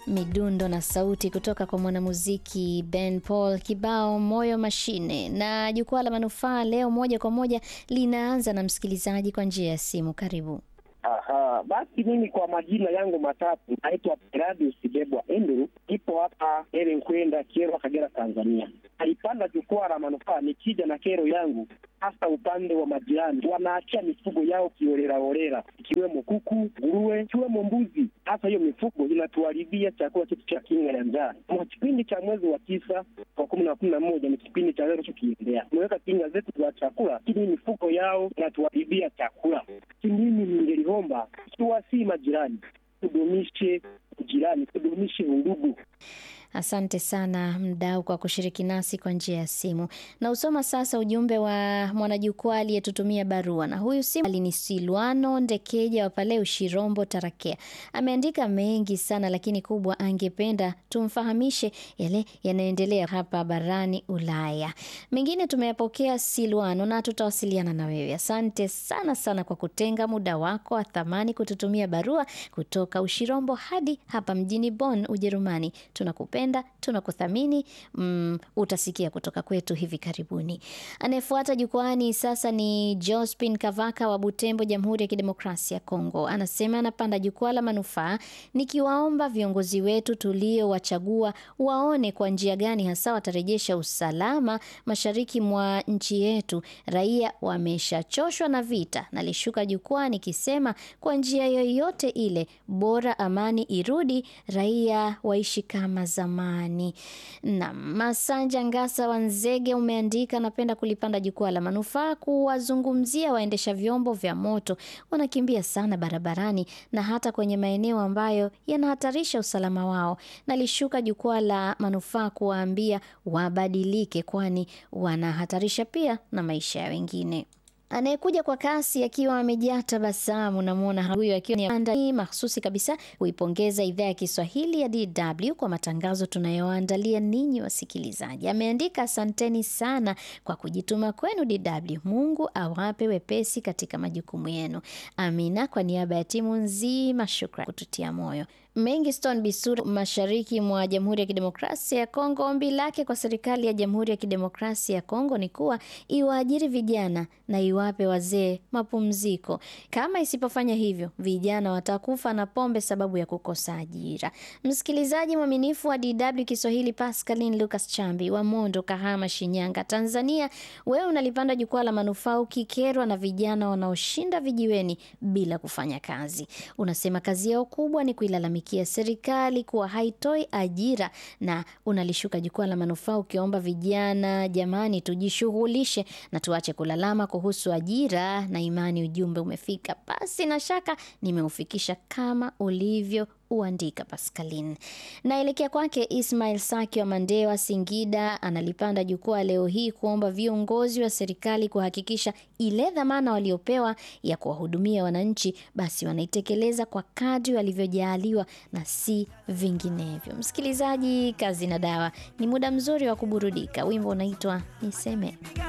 midundo na sauti kutoka kwa mwanamuziki Ben Paul, kibao moyo mashine. Na jukwaa la manufaa leo moja kwa moja linaanza na msikilizaji kwa njia ya simu. Karibu. Aha, basi mimi kwa majina yangu matatu naitwa Peradius Bebwa Andrew, ipo hapa Eren kwenda Kyerwa, Kagera, Tanzania. Alipanda jukwaa la manufaa nikija na kero yangu, hasa upande wa majirani wanaachia mifugo yao kiolelaolela, ikiwemo kuku, nguruwe, ikiwemo mbuzi. Hasa hiyo mifugo inatuharibia chakula chetu cha kinga ya njaa. Mwa kipindi cha mwezi wa tisa kwa kumi na kumi na moja ni kipindi cha leo tukiendea, tumeweka kinga zetu za chakula, lakini mifugo yao inatuharibia chakula. Mimi ningeliomba ikiwa si majirani, tudumishe ujirani, tudumishe undugu. Asante sana mdau kwa kushiriki nasi kwa njia ya simu. Na usoma sasa ujumbe wa mwanajukwaa aliyetutumia barua, na huyu si ni Silwano Ndekeja wa pale Ushirombo, Tarakea. Ameandika mengi sana, lakini kubwa angependa tumfahamishe yale yanayoendelea hapa barani Ulaya. Mengine tumeyapokea Silwano, na tutawasiliana na wewe. Asante sana sana kwa kutenga muda wako wa thamani kututumia barua kutoka Ushirombo hadi hapa mjini Bonn, Ujerumani. Tunakupenda tunakuthamini. Mm, utasikia kutoka kwetu hivi karibuni. Anayefuata jukwani sasa ni Jospin Kavaka wa Butembo, Jamhuri ya Kidemokrasia ya Kongo. Anasema anapanda jukwaa la manufaa, nikiwaomba viongozi wetu tuliowachagua waone kwa njia gani hasa watarejesha usalama mashariki mwa nchi yetu. Raia wameshachoshwa na vita. Nalishuka jukwaa nikisema kwa njia yoyote ile, bora amani irudi, raia waishi kama zamani. Na Masanja Ngasa wa Nzege umeandika, napenda kulipanda jukwaa la manufaa kuwazungumzia waendesha vyombo vya moto, wanakimbia sana barabarani na hata kwenye maeneo ambayo yanahatarisha usalama wao. Nalishuka jukwaa la manufaa kuwaambia wabadilike, kwani wanahatarisha pia na maisha ya wengine. Anayekuja kwa kasi akiwa amejaa tabasamu, namwona huyo akiwa ni mahsusi kabisa kuipongeza idhaa ya Kiswahili ya DW kwa matangazo tunayoandalia ninyi wasikilizaji. Ameandika, asanteni sana kwa kujituma kwenu DW. Mungu awape wepesi katika majukumu yenu. Amina. Kwa niaba ya timu nzima, shukran kututia moyo. Mengiston Bisura, mashariki mwa Jamhuri ya Kidemokrasia ya Kongo, ombi lake kwa serikali ya Jamhuri ya Kidemokrasia ya Kongo ni kuwa iwaajiri vijana na iwape wazee mapumziko. Kama isipofanya hivyo, vijana watakufa na pombe sababu ya kukosa ajira. Msikilizaji mwaminifu wa DW Kiswahili, Pascaline Lucas Chambi wa Mondo, Kahama, Shinyanga, Tanzania, wewe unalipanda jukwaa la manufaa ukikerwa na vijana wanaoshinda vijiweni bila kufanya kazi. Unasema kazi yao kubwa ni kuilalamikia serikali kuwa haitoi ajira, na unalishuka jukwaa la manufaa ukiomba vijana, jamani, tujishughulishe na tuache kulalama kuhusu ajira na imani. Ujumbe umefika, basi na shaka nimeufikisha kama ulivyo uandika Pascaline. Naelekea kwake Ismail Saki wa Mandewa, Singida, analipanda jukwaa leo hii kuomba viongozi wa serikali kuhakikisha ile dhamana waliopewa ya kuwahudumia wananchi basi wanaitekeleza kwa kadri walivyojaaliwa na si vinginevyo. Msikilizaji, kazi na dawa ni muda mzuri wa kuburudika. Wimbo unaitwa Niseme.